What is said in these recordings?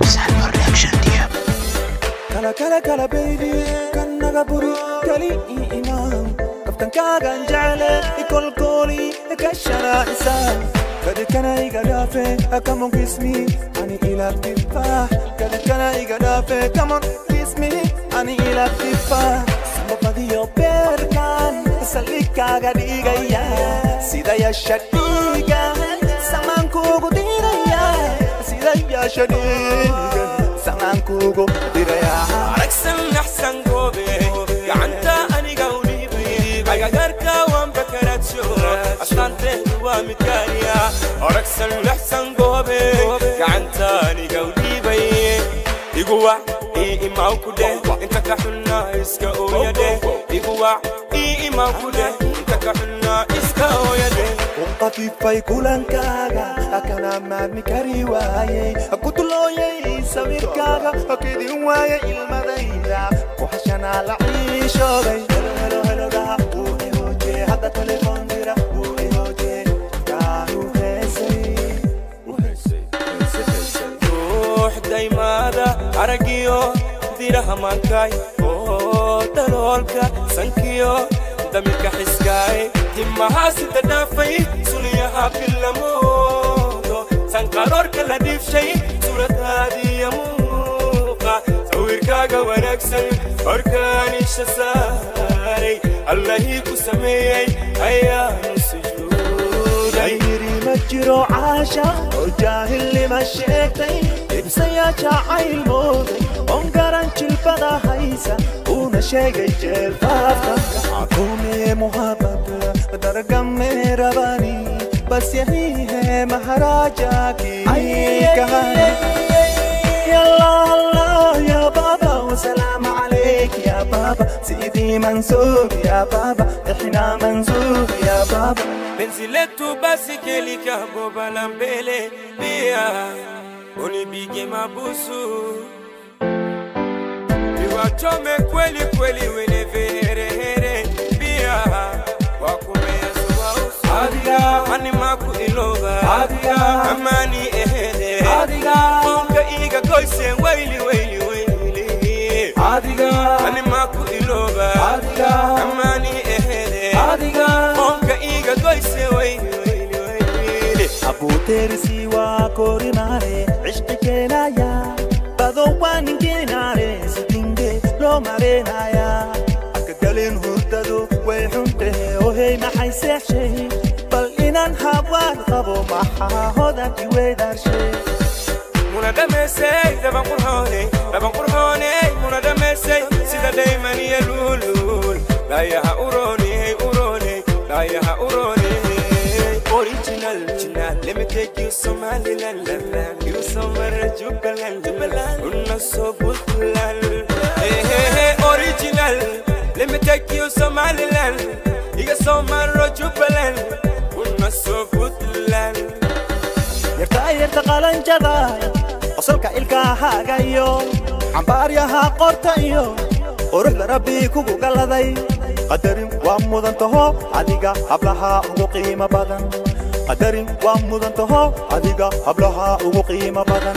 Salmo Reaction Team. kala kala kala baby kan naga buri kali i imaan kaftankaagan jecle ikolkooli ka sharaacisa kadikana iga dhaafe kamon kismi ani ila tifa kadikana iga dhaafe kamon kismi ani ila tifa sababadiyo beerkan salikaaga dhigaya sida yasha dhiigan samaankuugu diraya sida yasha dhiigan samaankuugu diraya aragsan naxsan goobe gacanta aniga u dhiibay agagarka waan bakarajo astaanteedu waa mid gaariya aragsan naxsan goobe gacanta aniga u dhiibay iguwac ii imaw ku dheh inta ka xunnaa iska ooyadhe iguwac ii imaw ku dheh inta ka xunnaa iska ooyadhe qafifay kulankaaga kana maadmi kari waayey kutulooyay sawirkaaga kedin waaye ilmadayda kuxashanaa la ciishooday helohelohelogaha uu ihooje hadda telefoon dira uu ihooje kaanu heesay ruux daymaada aragiyo diraha mankay oo daloolka sankiyo damirka xiskaay timaha sida dhaafay sulyaha bilamoodo sanqaroorka la dhiifshay suuradaadiya muuqa sawirkaaga wanaagsan horkaanisha saaray allahii ku sameeyey ayaanu sujuuday yiri ma jiro caasha oo jaahilnima sheegtay ibsaya jacayl mooday oon garan jilbada haysa uuna sheegay jeelfaafka akume muhabad dargame rabani bas yahi है महाराजा की कहानी يلا الله يا بابا وسلام عليك يا بابا سيدي منصور يا بابا احنا منصور يا بابا penzi letu basi kelika boba mbele pia unipige mabusu niwachome kweli kweli wene veherehere pia wakumea suwausu adiga mani maku iloga adiga amani ehede adiga onka iga koise waili waili waili adiga mani maku iloga adiga amani ehede adiga onka iga koise waili waili waili Abu तेरी सिवा कोरी मारे इश्क के नाया बदो वानी के नारे सिटिंगे लो मारे नाया أكدلين هددو ويحنته وهي ما حيسيح شيء بل إنان هبوان قبو محا هدك ويدار شيء muna damesey daban qurxoone daban qurxoone muna damesey sida daymani ya luulul laayaha urooney urooney laayaha urooney original original let me take you somaliland land you somewhere jubaland jubaland unna so buntland hey hey hey original let me take you somaliland iga somewhere jubaland unna so buntland yartaa yarta qalanjada qosolka ilkahaaga iyo cambaaryaha qorta iyo quruxda rabbi kugu galladay qadarin waa mudan taho adiga hablaha ugu qiimo badan qadarin waa mudan taho adiga hablaha ugu qiimo badan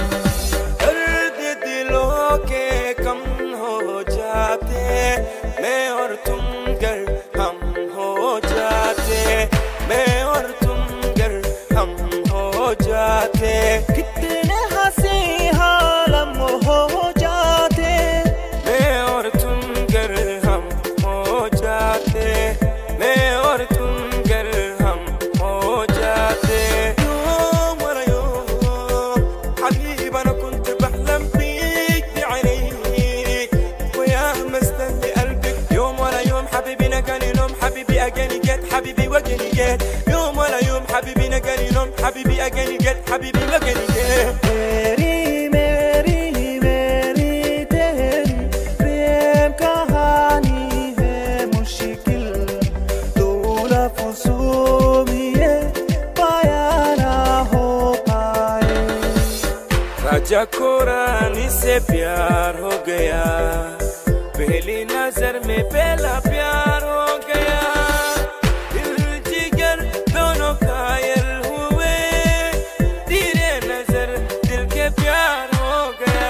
दर्द दिलों के कम हो जाते मैं और तुम गर हम हो जाते मैं और तुम गर हम हो जाते कितने हंसी हालम हो जाते मैं और तुम गर हम हो जाते मैं और तुम गर हम हो जाते يوم ورا يوم حبيبي انا كنت بحلم بيك بعينيك ويا مستني قلبك يوم ورا يوم حبيبي نجاني نوم حبيبي اجاني جت حبيبي وجاني جت يوم ورا يوم حبيبي نجاني نوم حبيبي اجاني جت حبيبي وجاني جت तेरी मेरी मेरी तेरी प्रेम कहानी है मुश्किल दो लफ्जों में ये बयां ना हो पाए राजा को रानी से प्यार हो गया पहली नजर में पहला प्यार हो गया दिल जिगर दोनों घायल हुए धीरे नजर दिल के प्यार हो गया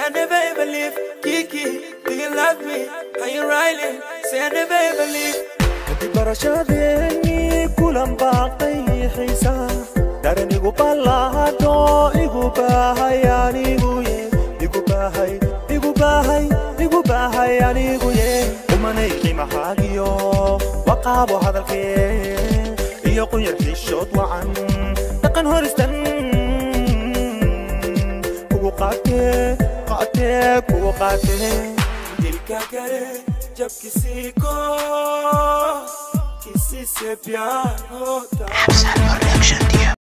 I never ever leave. Kiki, do you love me? Are you riding? Say I never ever leave. kadib barashadeennii kulan baaqay xiisaa daran igu ballaado igu baahay anigu ye igu baahay igu baahay igu baahay anigu ye umanay qiimahaagiyo waqaabo hadalkee iyo qunyar xishood wacan dhaqan horistan kugu qaatee qaatee kugu qaatee Dilka करे जब किसी को किसी से प्यार होता Production, dear